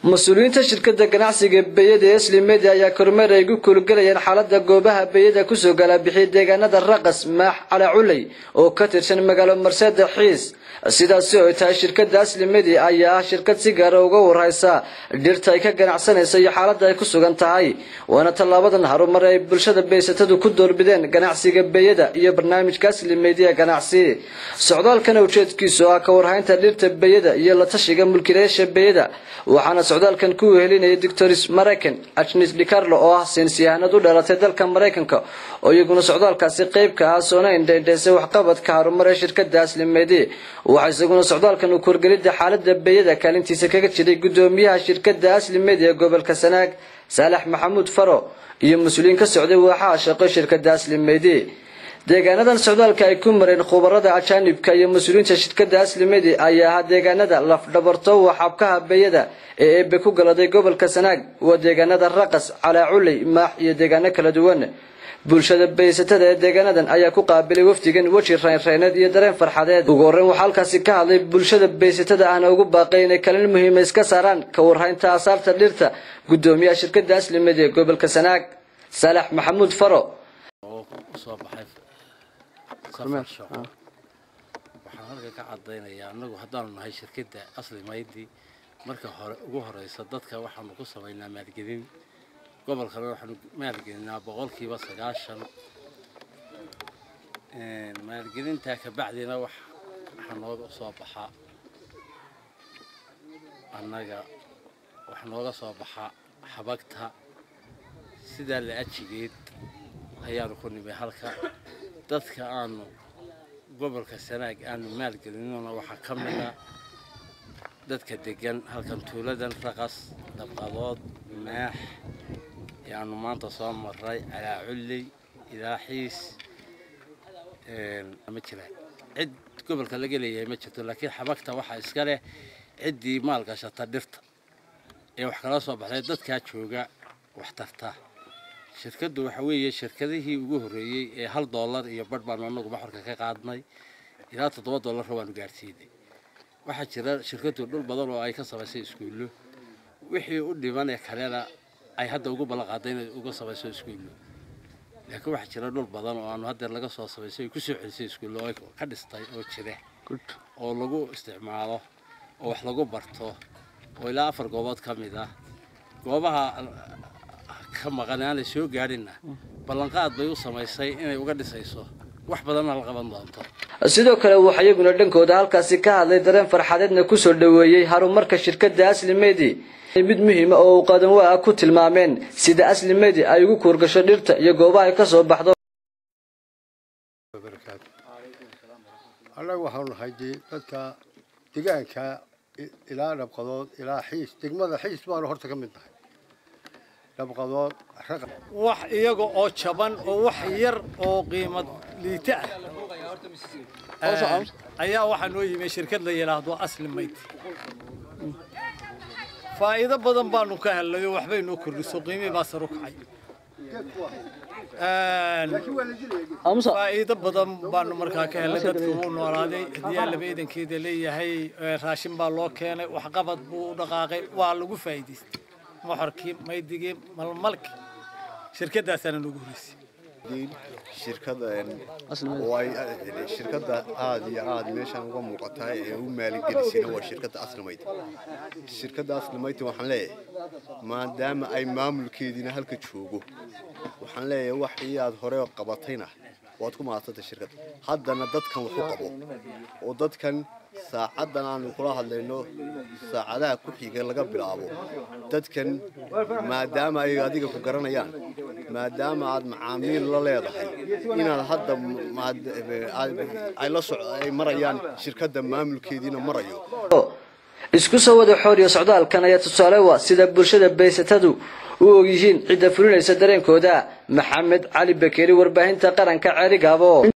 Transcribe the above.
mas-uuliyiinta shirkada ganacsiga beyada ee slimedi ayaa kormeer ay gu kuulgalayeen xaalada goobaha beyada kusoo galaabixiya deegaanada raqas maax calaculey oo ka tirsan magaalo marseda xiis sidaasi oo ay tahay shirkada aslimedi ayaa ah shirkad si gaara uga warhaysa dhirta ay ka ganacsanaysa iyo xaalada ay ku sugan tahay waana tallaabadan harumar ay bulshada beysatadu ku doorbideen ganacsiga beyada iyo barnaamijka aslimedi ee ganacsi socdaalkana ujeedkiisu ah ka warhaynta dhirta beyada iyo la tashiga mulkiilayaasha beyada waxaana socdaalkan ku wehelinayay doctors maraykan ajnis dicarlo oo ah saynisyahanad u dhalatay dalka maraykanka oo iyaguna socdaalkaasi qayb ka ah soona indhaindhaysay waxqabadka harumar ee shirkada aslimedi waxaa isaguna socdaalkan uu korgelida xaalada beyada kaalintiisa kaga jiray gudoomiyaha shirkada aslimedi ee gobolka sanaag saalax maxamuud faro iyo mas-uuliyiin ka socday waaxaha shaqo shirkada aslimedi deegaanadan socdaalka ay ku mareen khubarada ajaanibka iyo mas-uuliyiinta shirkada aslimedi ayaa ahaa deegaanada lafdhabarto waxabkaha beyada ee eebe ku galaday gobolka sanaag waa deegaanada raqas calaaculey maax iyo deegaano kala duwan bulshada beysatada ee deegaanadan ayaa ku qaabilay wafdigan weji reynreyneed iyo dareen farxadeed ugu horreyn waxaa halkaasi ka hadlay bulshada beysatada ahna ugu baaqay inay kalin muhiima iska saaraan ka warhaynta asaarta dhirta gudoomiyaha shirkada aslimedi ee gobolka sanaag saalax maxamuud faro safar shaqo waxaan halka ka caddaynayaa annagu haddaanu nahay shirkadda asli maydi marka hore ugu horeysa dadka waxaanu ku samaynaa maalgelin gobolkana waxaanu maalgelinaa boqolkiiba sagaashan maalgelintaa kabacdina waxaa nooga soo baxaa annaga waxa nooga soo baxaa xabagta sidaa la ajigeed ayaanu ku nimay halka dadka aanu gobolka sanaag aanu maalgelinona waxaa ka mid a dadka degan halkan tuuladan raqas dabqadood maax yaanu maanta soo maray calaaculley ilaa xiis ma jiraan cid gobolka laga leeyahay ma jirto laakiin xabagta waxaa iska leh ciddii maalgashata dhirta ee wax kala soo baxday dadkaa jooga wax tarta shirkaddu waxa weeye shirkadihii ugu horreeyey ee hal dollar iyo badh baanu anagu maxorka ka qaadnay ilaa toddoba dollarra waanu gaarsiinay waxaa jira shirkaddu dhul badan oo ay ka samaysay iskuullo wixii u dhiman ee kalena ay hadda ugu ballan qaaday inay uga samayso iskuullo laakiin waxaa jira dhul badan oo aanu haddeer laga soo samaysay ay ku soo celisay iskuullo oo ka dhistay oo jira oo lagu isticmaalo oo wax lagu barto oo ilaa afar goobood ka mid ah goobaha ka maqan aanay soo gaadhinna ballanqaad bay u samaysay inay uga dhisayso wax badanna la qaban doonto sidoo kale waxaa iyaguna dhankooda halkaasi ka hadlay dareen farxadeedna kusoo dhoweeyey harumarka shirkada aslimedi mid muhiima oo uu qadan waa ku tilmaameen sida aslimedi ay ugu kuurgasho dhirta iyo goobaha ay ka soo baxdo annagu waxaanu nahay dadka degaanka ilaa dhabqadood ilaa xiis degmada xiis baanu horta ka mid nahay dhabqadood wax iyaga oo jaban oo wax yar oo qiimad liita ah ayaa waxaa noo yimi shirkad la yidhaahdo asli mayd faa'iido badan baanu ka helnay oo waxbay noo kordhiso qiimihii baa saru kacay faa'iido badan baanu markaa ka helnay dadka wuu noolaaday hadiyaa laba idankeeda leeyahay raashin baa loo keenay waxqabad buu u dhaqaaqay waa lagu faa'iidaystay moxorkii maydigii malmalki shirkadaasaana noogu horeysay shirkada shirkada aada iyo aada meeshaan uga muuqataa ee u maaligelisayna waa shirkada aslimayd shirkada aslimayd waxaan leeyahay maadaama ay maamulkeediina halka joogo waxaan leeyahay wax iyo aada hore qabatayna waad ku mahadsantay shirkadda haddana dadkan wax u qabo oo dadkan saacaddan aanu kula hadlayno saacadaha ku xiga laga bilaabo dadkan maadaama ay adiga ku garanayaan maadaama aad macaamiil la leedahay inaad hadda ay la soc ay marayaan shirkadda maamulkeediina marayo isku soo wada xooriyo socdaalkan ayaa tusaale wa sida bulshada beysatadu u ogyihiin cidda fulinaysa dareenkooda maxamed cali bakeeri warbaahinta qaranka ceerigaabo